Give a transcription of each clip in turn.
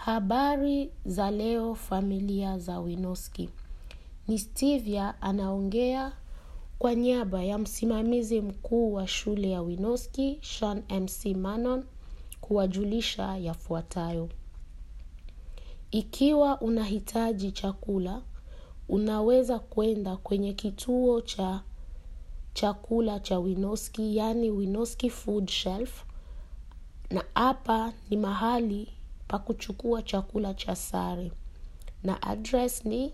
Habari za leo familia za Winoski. Ni Stevia anaongea kwa niaba ya msimamizi mkuu wa shule ya Winoski, Sean MC Manon, kuwajulisha yafuatayo. Ikiwa unahitaji chakula, unaweza kwenda kwenye kituo cha chakula cha Winoski, yani Winoski Food Shelf, na hapa ni mahali pa kuchukua chakula cha sare. Na address ni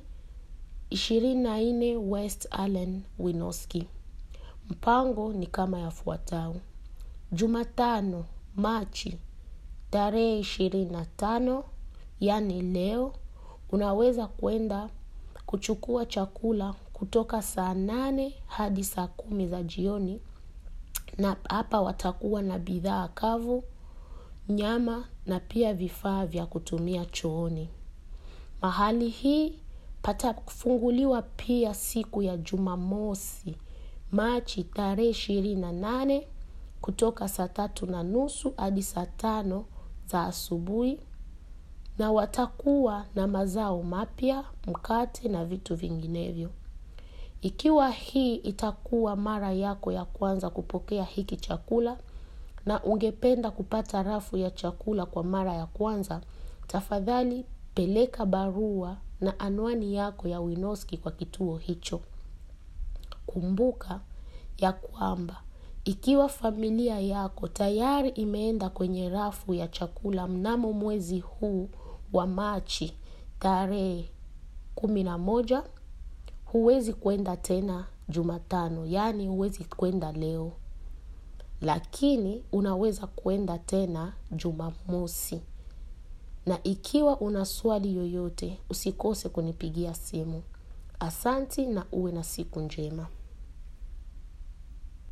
24 West Allen, Winoski. Mpango ni kama yafuatao. Jumatano, Machi, tarehe ishirini na tano, yani leo, unaweza kwenda kuchukua chakula kutoka saa nane hadi saa kumi za jioni na hapa watakuwa na bidhaa kavu, nyama na pia vifaa vya kutumia chooni. Mahali hii patafunguliwa pia siku ya Jumamosi, Machi tarehe ishirini na nane kutoka saa tatu na nusu hadi saa tano za asubuhi na watakuwa na mazao mapya, mkate na vitu vinginevyo. Ikiwa hii itakuwa mara yako ya kwanza kupokea hiki chakula na ungependa kupata rafu ya chakula kwa mara ya kwanza, tafadhali peleka barua na anwani yako ya Winoski kwa kituo hicho. Kumbuka ya kwamba ikiwa familia yako tayari imeenda kwenye rafu ya chakula mnamo mwezi huu wa Machi tarehe kumi na moja, huwezi kwenda tena Jumatano, yaani huwezi kwenda leo, lakini unaweza kwenda tena Jumamosi. Na ikiwa una swali yoyote, usikose kunipigia simu. Asanti na uwe na siku njema.